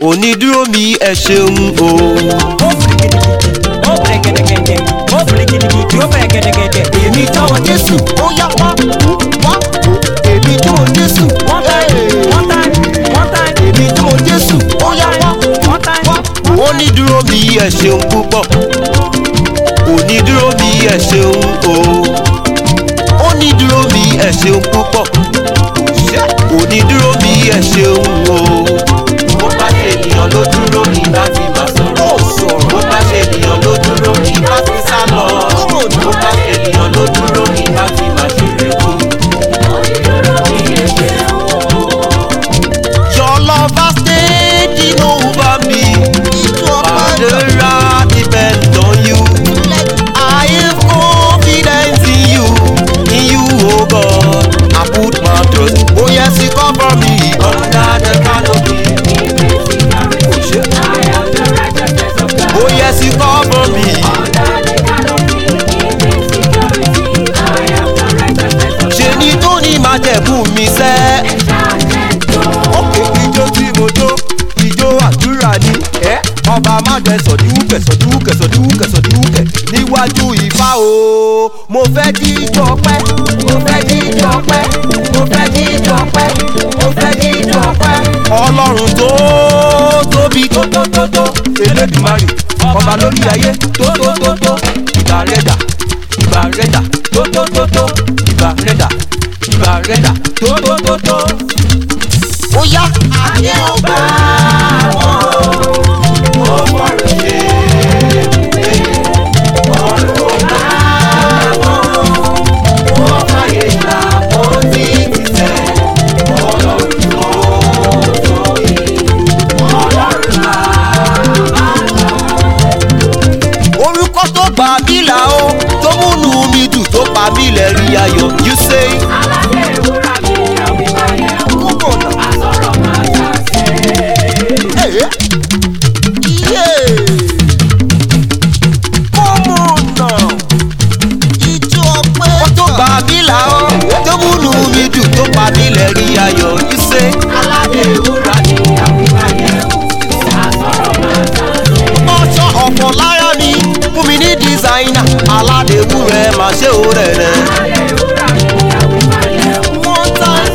onídúró mi ẹ ṣeun o. ó fìrì gidigidi ó fìrì gẹ̀dẹ̀gẹ̀dẹ̀ ó fìrì gidigidi ó fìrì gẹ̀dẹ̀gẹ̀dẹ̀ èmi jọ̀wọ́ jésù ó yá wá wá èmi jọ̀wọ́ jésù one time one time one time èmi jọ̀wọ́ jésù ó yá wá one time wá. onídúró mi ẹ ṣeun púpọ̀ onídúró mi ẹ ṣeun o. onídúró mi ẹ ṣeun púpọ̀ onídúró mi ẹ ṣeun o. bó bá ṣe ènìyàn ló dúró ní láti máa sọ̀rọ̀ bó bá ṣe ènìyàn ló dúró ní láti sá lọ bó bá ṣe ènìyàn ló dúró ní láti máa ṣe rẹ̀kú. Your love has taken over me. Father, I depend on you. I have confidence in you, in you, oh God. I put my trust. Oh yes, you cover me under the canopy. Oh yes, you cover me. Ṣé ni tó ní máa jẹ̀bú mi sẹ́? Òkè ijó tí mo jó, ijó àdúrà ni. Ẹ́ ọba má jẹ sọ̀díwúkẹ̀ sọ̀díwúkẹ̀ sọ̀díwúkẹ̀ sọ̀díwúkẹ̀ níwájú ìfá o. Mo fẹ́ jíjọ pẹ́, mo fẹ́ jíjọ pẹ́, mo fẹ́ jíjọ pẹ́, mo fẹ́ jíjọ pẹ́. Ọlọ́run tó tóbi tó tó tó tó, Elédùmarè, ọba lórí ayé tó tó tó tó, ìgbà rẹ̀ dà, ìgbà rẹ̀ dà tó tó tó tó, ìgbà rẹ̀ dà, ìgbà rẹ̀ dà tó tó tó tó. Ó yá ayé ó bá wọn ó fọ̀rọ̀ ṣe é ọ̀run ó bá wọn ó fàyè gbà ó ti ti sẹ́ ọlọ́run tó tóbi ọlọ́run bàbá orúkọ tó gbà mí là ó tó múnú mi dùn tó pa mí lẹ́rìí ayọ̀ you say. Hey. Yeah. Come on now. Ijó ọpẹ́. Ó tó gbà mí là ó tó múnú mi dùn tó pa mí lẹ́rìí ayọ̀ you say. Aládé ìwúra ni ọjọ́ ọ̀pọ̀ lára mi fún mi ní dísáínà aládéwú rẹ̀ máa ṣe ó rẹ̀ rẹ̀. One time.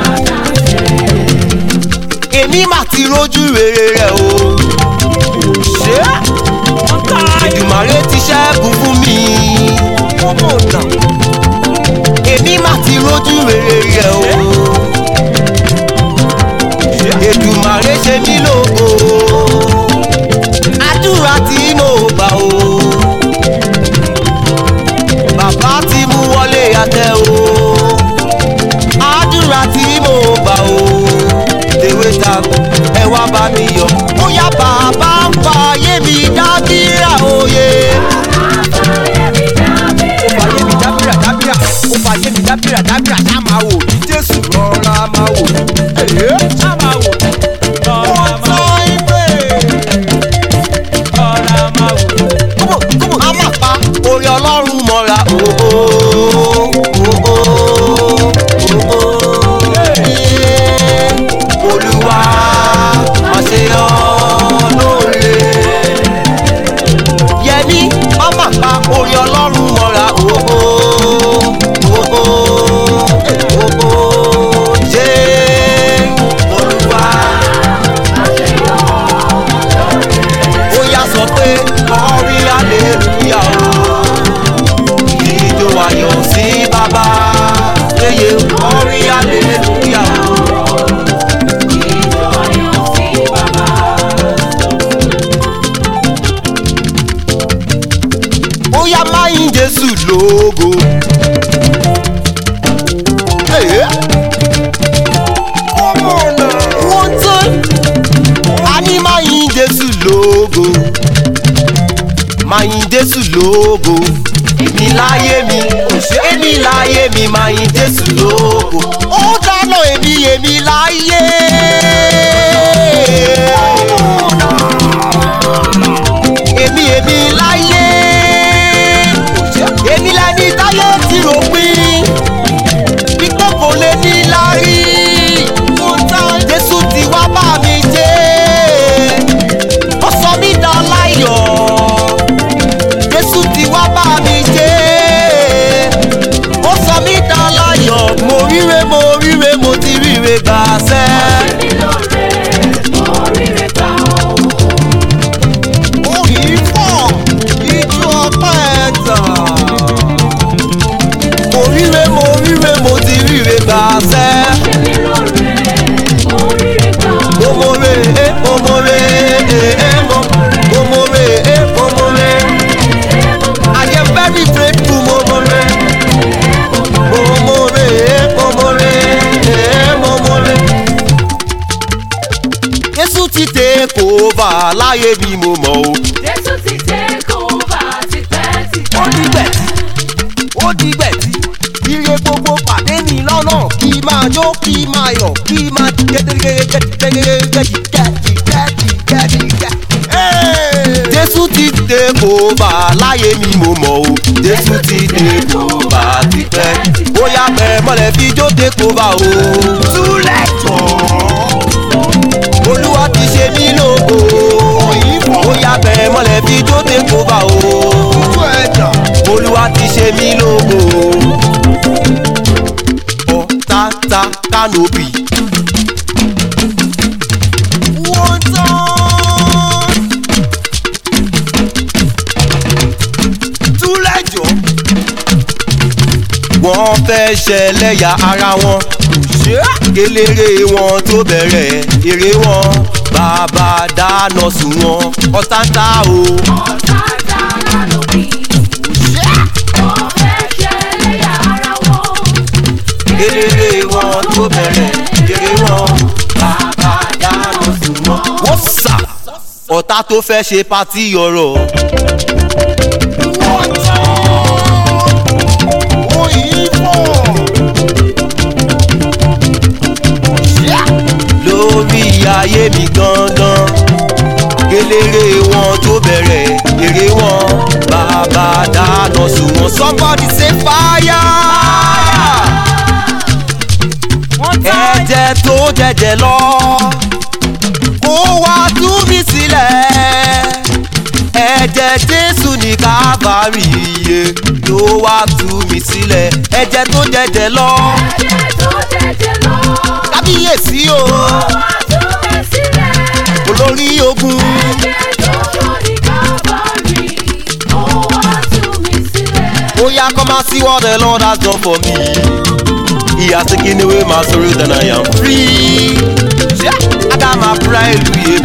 èmi mà ti rójú rere rẹ̀ o. ṣé ìdùmàrè ti ṣẹ́gun fún mi. èmi mà ti rójú rere rẹ̀ o. Èdùmàrè ṣe mí lógo àdúrà tí mo gbà o bàbá ti mú wọlé àtẹ o àdúrà tí mo gbà o tèwé ta ẹ wá bá mi yọ bóyá bàbá ń fa ayé mi dábìrà òye. ó fa ayé mi dábìrà dábìrà ó fa ayé mi dábìrà dábìrà ṣá máa wò ní jésù rọra máa wò ní. ṣá máa wò lọ́ọ́ One máa wò time pray. lọ́ọ́ máa wò. kúbò kúbò a máa pa orí ọlọ́run mọ́ra ooo ooo ooo olúwa máa ṣe ọ́ lóore yẹmi a máa pa orí ọlọ́run mọ́ra ooo ooo ooo ṣe olúwa ó yá sọ pé kọrí aleluya o ìjọ ayọ̀ sí bàbá yeye kọrí aleluya o. ó yá máyín jésù lógo. Hey. Come on now. One time a ní máa yin jésù lógo máa yin jésù lógo èmi láyé mi èmi láyé mi máa yin jésù lógo ó dáná èmi èmi láyé. èmi èmi láyé èmi lẹni táyé ti rò pín wípé kò lè ní lárí jésù ti wá bá mi jẹ́ sẹ́. mi lóore, oríire gbà ó. orí fọ́ ijó ọpẹ́ tàn. mo ríre mo ríre mo ti ríre gbà sẹ́. Ṣé mi lóore, oríire gbà ó. mo mo re e mo mo re e e mo mo mo re e mo mo re. I am very grateful mo mo re. mo mo re e mo mo re e mo mo re. Jésù ti take over láyé bí mo mọ̀ o. Jésù ti take over tipẹ́tipẹ́. ó dìgbẹ̀ tí ó dìgbẹ̀ tí ire gbogbo pàdé mi lọ́nà kí máa jó kí máa yọ̀ kí máa gẹ́gẹ́gẹ́gẹ́gẹ́gẹ́gẹ́gẹ́gẹ́gẹ́gẹ́. Jésù ti dé kó bá láyé mi mo mọ̀ o Jésù ti dé kó bá tipẹ́ bóyá pẹ́ mọ́lẹ̀ fi jó dé kó bá o. Túlẹ̀ tán olúwa ti ṣe mí lógo bóyá bẹ́ẹ̀ mọ́lẹ̀ fi jó dé kó bá o olúwa ti ṣe mí lógo ọ̀tá kánòbì. wọ́n tán. túlẹ̀jọ́. wọ́n fẹ́ ṣẹlẹ́yà ara wọn eléré wọn tó bẹ̀rẹ̀ eré wọn bàbá dáná sùn wọn ọ̀tá ń ta o. Ọ̀tá dára lóbi. Wọ́n fẹ́ ṣẹlẹ́yà ara wọn. eléré wọn tó bẹ̀rẹ̀ eré wọn bàbá dáná sùn wọn. wọ́n sà ọ̀tá tó fẹ́ ṣe pátí ọ̀rọ̀. wọ́n tán òyìnbó. lórí ayé mi gangan eléré wọn tó bẹ̀rẹ̀ eré wọn bàbá dáná sùn wọn. somebody say fire. ẹ̀jẹ̀ tó jẹ̀jẹ̀ lọ kó wá tú mi sílẹ̀ ẹ̀jẹ̀ jésù ní kábàárì iye ló wá tú mi sílẹ̀ ẹ̀jẹ̀ tó jẹ̀jẹ̀ lọ Ẹ̀jẹ̀ tó jẹjẹ lọ. kábíyèsí o Wá tú mi sílẹ̀. olórí ogun Ẹ̀jẹ̀ tó ṣàn ní Calvary. Ó wá tú mi sílẹ̀. bóyá come and see what the lord has done for me he has taken away my sorrow then i am free Yeah, agama pride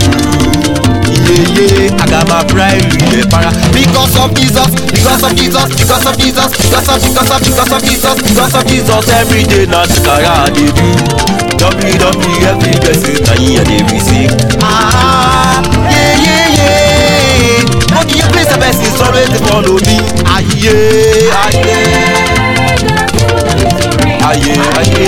yeye agama pride yeye para because of jesus because of jesus because of jesus because of because of because of jesus because of jesus every day na sikara i dey do wwf blessing na yin i dey receive. Ah, yeah, yeah, yeah. Okay, your place of best is always dey follow me. Aye, aye, aye, aye,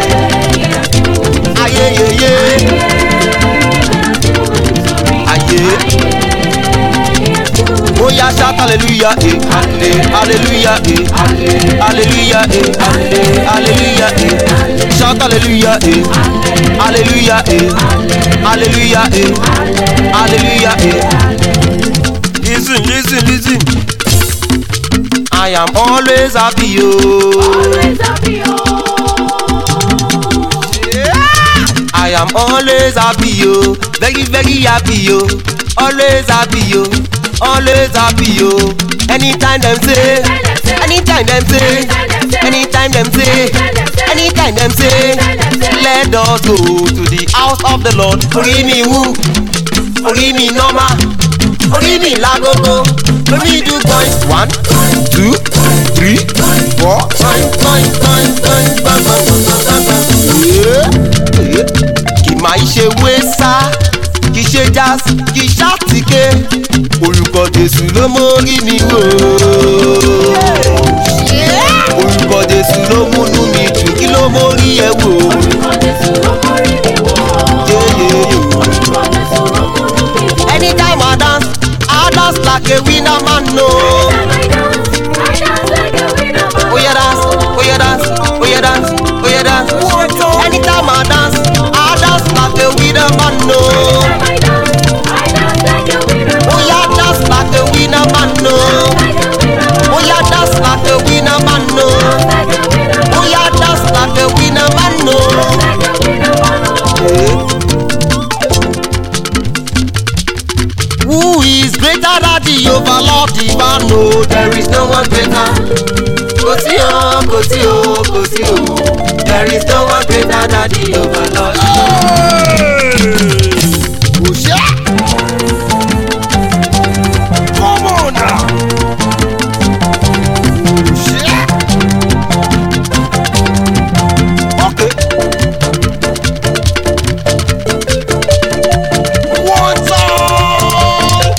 aye, yeah, yeah. Aye. Oya shout hallelujah, eh, halle, hallelujah, eh, halle, hallelujah, eh, halle, hallelujah, eh. Shout hallelujah, eh, hallelujah, eh, hallelujah, eh, hallelujah, eh. Listen, listen, listen. I am always happy, oh. Always happy, oh. I am always happy, yo. Very, very happy, yo. Always happy, yo. Always happy, yo. Anytime them say, anytime them say, anytime them say, anytime them say, let us go to the house of the Lord. Orí mi wú, orí mi nọ́mà, orí mi lágogo, orí do point one, two, three, four, point, point, point, point, point, point, point, point, point. Kì máa ṣe wésà, kì ṣe jazz, kì ṣàtìké, orúkọ Jésù ló mórí mi wò. Orúkọ Jésù ló múnú mi dùn, kí ló mórí ẹ wò. Orúkọ Jésù ló mórí mi wò. Yéyéyé. Orúkọ Jésù ló múnú mi dùn. Anytime I dance, I dance like a winner man no. I dance like a winner man. Oh yeah dance, oh yeah dance, oh yeah dance, oh yeah dance. Anytime I dance, I dance like a winner man no. I dance, I dance like a winner man. Oh yeah dance like a winner man no. Like a winner man. Oh yeah dance like a winner man no. Like a winner man. Oh yeah dance like a winner man no. Like a winner man. that the overlord the man know there is no one greater. Kò sí o, kò sí o, kò sí o. There is no one greater than the overlord. Kò ṣe. Come on now. Kò ṣe. Okay. One time.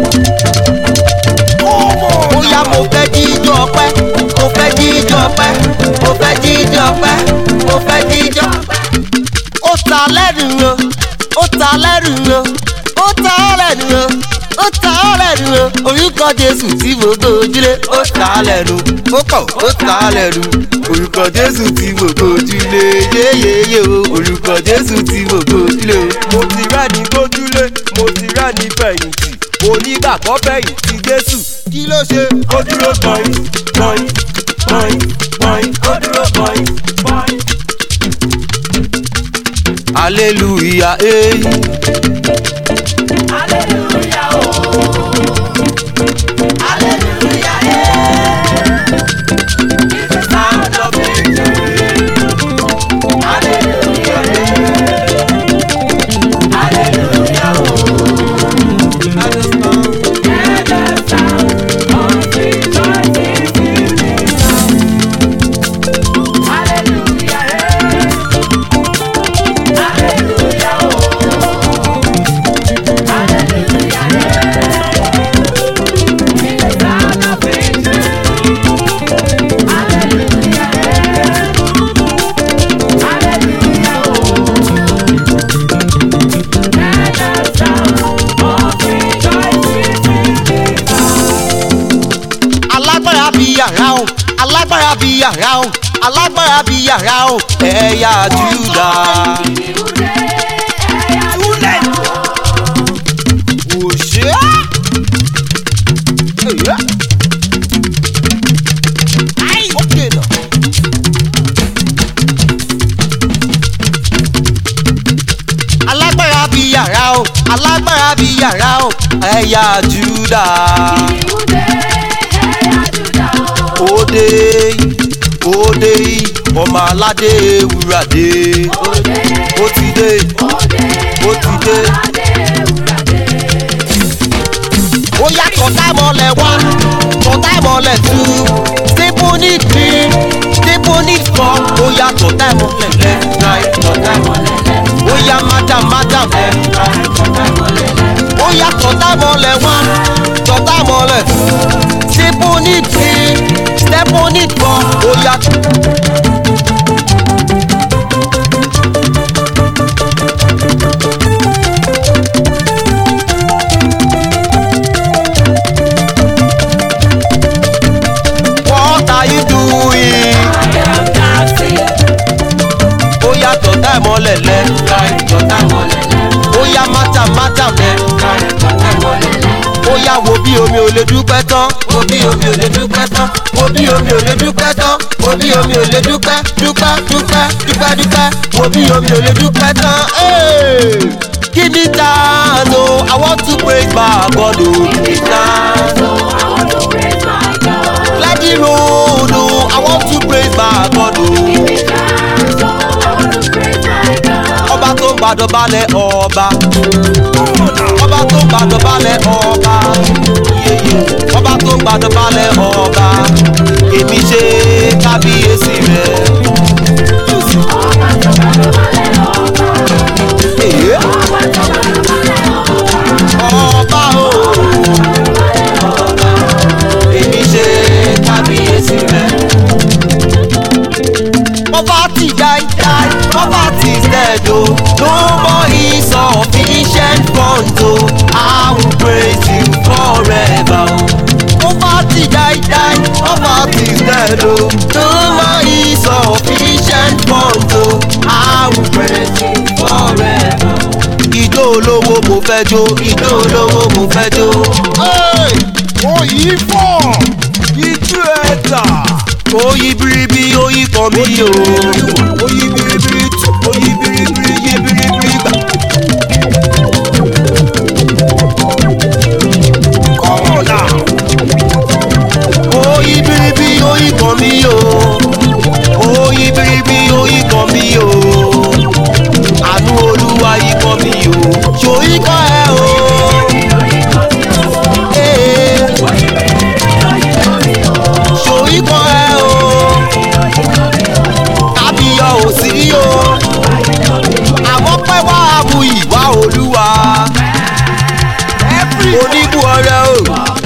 Come on. Bóyá mo fẹ́ jíjọ pẹ́, mo fẹ́ jíjọ pẹ́, mo fẹ́ jíjọ pẹ́, mo fẹ́ jíjọ pẹ́. Ó ta lẹ́nu o, ó ta lẹ́nu o, ó ta lẹ́nu o, ó ta lẹ́nu o. Orúkọ Jésù tí mo gbójúlé, ó ta lẹ́nu. Ó kọ̀, ó ta lẹ́nu. Orúkọ Jésù tí mo gbójúlé, yéyéyé o. Orúkọ Jésù tí mo gbójúlé o. Mo ti rẹ́ni gbójúlé, mo ti rẹ́ni fẹ̀yìntì. Onígbàgbọ́ fẹ̀yìntì Jésù. Kí ló ṣe? Ó dúró gbọ̀nyìn, gbọ̀nyìn, gbọ̀nyìn, gbọ̀nyìn. Ó dúró gbọ̀nyìn, gbọ̀nyìn. Hallelujah, eh. Hallelujah, oh. Hallelujah, yeah. It's the sound of victory. Hallelujah, yeah. Hallelujah, oh. Yeah, the sound of victory is in this house. Hallelujah, yeah. Hallelujah, oh. Hallelujah, alágbára bí yàrá o alágbára bí yàrá o alágbára bí yàrá o ẹ̀yà júdà. kò ṣe é. Èyí. Ai, ó dènà. alágbára bí yàrá o alágbára bí yàrá o ẹ̀yà júdà. òde òde ọmọ aládé ewúradé ó ti dé ó ti dé. ó yá tọ́tà mọ́lẹ̀ wá tọ́tà mọ́lẹ̀ tú stable need three stable need four ó yá tọ́tà mọ́lẹ̀ left right tọ́tà mọ́lẹ̀ left ó yá madam madam left right tọ́tà mọ́lẹ̀ left ó yá tọ́tà mọ́lẹ̀ wá tọ́tà mọ́lẹ̀ tú stable need three stable need four ó yá. What are you doing? ó yá tọ́tà ìmọ̀lẹ̀ lẹ́ ó yá mátà mátà lẹ́ ó yá wo bí omi ò lè dúpẹ́ tán wo bí omi ò lè dúpẹ́ tán wo bí omi ò lè dúpẹ́ tán wo bí omi ò lè dúpẹ́ dúpẹ́ dúpẹ́ dúpẹ́ dúpẹ́ wo bí omi ò lè dúpẹ́ tán. Hey! Give me time, oh, I want to praise my God, oh, give me time. Let the road, oh, I want to praise my God, oh. ọba tó ń gbàdọ̀ balẹ̀ ọba ọba tó ń gbàdọ̀ balẹ̀ ọba yeye ọba tó ń gbàdọ̀ balẹ̀ ọba èmi ṣe kábíyèsí rẹ. Èyí. ọba o èmi ṣe kábíyèsí rẹ. Poverty die die, poverty is dead oh. No more insufficient front oh. I will praise you forever oh. Poverty die die, poverty is dead oh. No more insufficient front oh. I will praise you forever. Ijó olówó mo fẹ́ jó, ijó olówó mo fẹ́ jó. Oyì fọ̀, ìjú ẹ̀dà. Oyi biribi oyi kan mi o. Oyi biribiri tu, oyi biribiri yé biribiri gbà. olúwa ikọ̀ mi o ṣò ikọ̀ ẹ o. Ee, ṣò ikọ̀ ẹ o. kábíyọ̀ ò sí o. àmọ́ pẹ́ wá bu ìwà olúwa. oníbu ọrẹ o.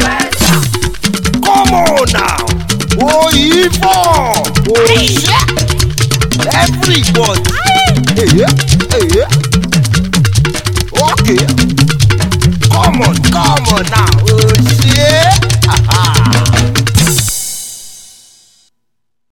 Come on now. Oyinbo. Oṣé. Everybody. Eye eye. Okay. Come on come on now. Oṣé.